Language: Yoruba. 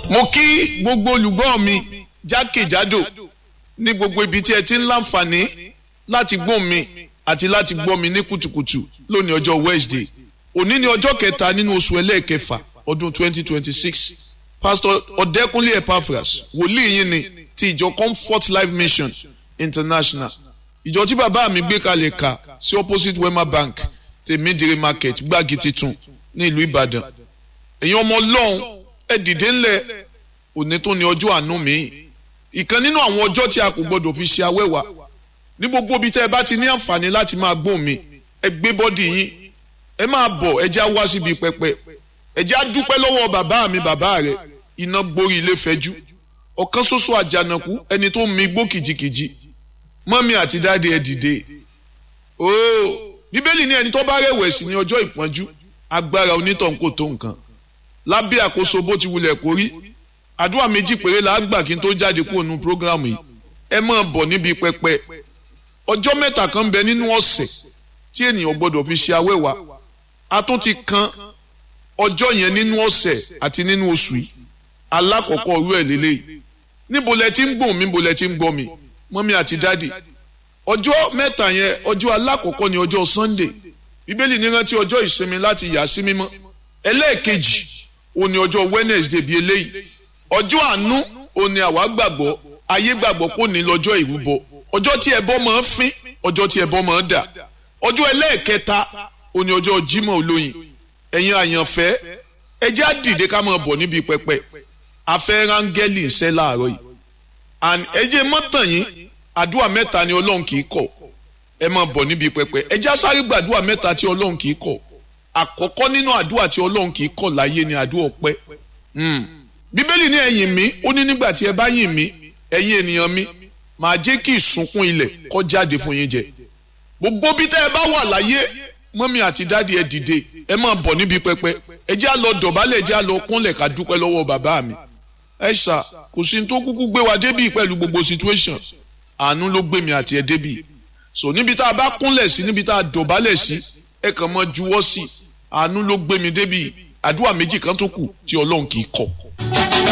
mo kí gbogbo olùgbọ́ mi jákèjádò ní gbogbo ibi tí ẹ ti ń láǹfààní láti gbọ́ mi àti láti gbọ́ mi ní kùtùkùtù lónìí ọjọ́ Wednesday òní ni ọjọ́ kẹta nínú oṣù ẹlẹ́ẹ̀kẹfà ọdún 2026 pastor ọ̀dẹ́kúnlé epaphras wòlíì yín ni ti ìjọ comfort life mission international ìjọ tí bàbá mi gbé kalẹ̀ kà sí opposite wema bank tèmídìrí market gbági titun ní ìlú ìbàdàn èyàn ọmọ ọlọ́run ẹ dìde ńlẹ̀ òní tó ní ọjọ́ àánú mi ìkan nínú àwọn ọjọ́ tí a kò gbọdọ̀ fi ṣe awẹ́wà ní gbogbo ibi tẹ́ ẹ bá ti ní àǹfààní láti máa gbóhùn mi ẹ gbé bọ́dì yín ẹ máa bọ̀ ẹ já wá síbi pẹpẹ ẹ já dúpẹ́ lọ́wọ́ bàbá mi bàbá rẹ̀ iná gborí ilé fẹ́jú ọ̀kan ṣoṣo àjànàkú ẹni tó mi gbó kìjikìji mọ́mí àti dáadé ẹ dìde ooo bíbélì ní ẹni tó bá rẹ̀wẹ̀sì ní ọjọ́ ìpọ́njú agbára onítàn kò tó nǹkan lábẹ́ àkóso bó ti wulẹ̀ kó rí àdúrà méjì péré la gbà kí n tó jáde kúrò nínú prógrámù yìí ẹ máa bọ̀ níbi pẹpẹ ọjọ́ mẹ́ta kan bẹ nínú ọ̀sẹ̀ tí ènìyàn gbọ́dọ̀ fi ṣe awẹ́wà a tún ti kan ọjọ́ yẹn nínú ọ̀sẹ̀ àti nínú oṣù yìí alákọ̀ọ́kọ́ orú ẹ̀ lélẹ́yìí níbo lẹ ti ń gbọ̀n mi níbo lẹ ti ń gbọ́ mi mọ́mí àti dádì ọjọ́ mẹ́ta yẹn ọjọ́ alákọ̀ọ́kọ́ ni ọjọ́ Sunday bíbélì ní rántí ọjọ́ ìsinmi láti yà sí mímọ́ ẹlẹ́ẹ̀kejì òní ọjọ́ Wednesday bíi eléyìí ọjọ́ àánú òní àwa gbàgbọ́ ayé gbàgbọ́ kò ní lọ́jọ́ ìrúbọ ọjọ́ tí ẹbọ máa ń fín ọjọ́ tí ẹbọ máa ń dà ọjọ́ ẹlẹ́ẹ̀kẹta òní ọjọ́ Jímọ̀ olóyin ẹ̀yin àyànfẹ́ ẹ jẹ́ á dìde ká máa bọ̀ níbi pẹpẹ afẹ́ rángẹ́lì ń ṣẹ́ láàárọ̀ yìí and ẹ jẹ́ mọ́tàn yín àdúrà mẹ́ta ni Ọlọ́run kì í kọ̀ ẹ máa bọ̀ níbi pẹpẹ ẹ jẹ́ á sáré gbàdúrà mẹ́ta tí Ọlọ́run kì í kọ̀ àkọ́kọ́ nínú àdúrà tí Ọlọ́run kì í kọ̀ láyé ni àdúrà ọpẹ́ bíbélì ní ẹ yìn mí ó ní nígbà tí ẹ bá yìn mí ẹ̀yin ènìyàn mi màá jẹ́ kí ìsunkún ilẹ̀ kó jáde fún yín jẹ gbogbo bí tẹ́ ẹ bá wà láyé mọ́mí àti dáàdi ẹ dìde ẹ máa bọ̀ níbi pẹpẹ ẹ jẹ́ á lọ dọ̀bálẹ̀ ẹ jẹ́ á lọ kúnlẹ̀ ká dúpẹ́ lọ́wọ́ bàbá mi ẹ ṣá kò sí tó kúkú gbé wa débì pẹ̀lú gbogbo situation àánú ló gbé mi àti ẹ débì so níbi tá a bá kúnlẹ̀ sí níbi tá a dọ̀bálẹ̀ sí ẹ kàn mọ́ juwọ́ sí àánú ló gbé mi débì àdúrà méjì kan tó kù tí ọlọ́run kì í kọ̀.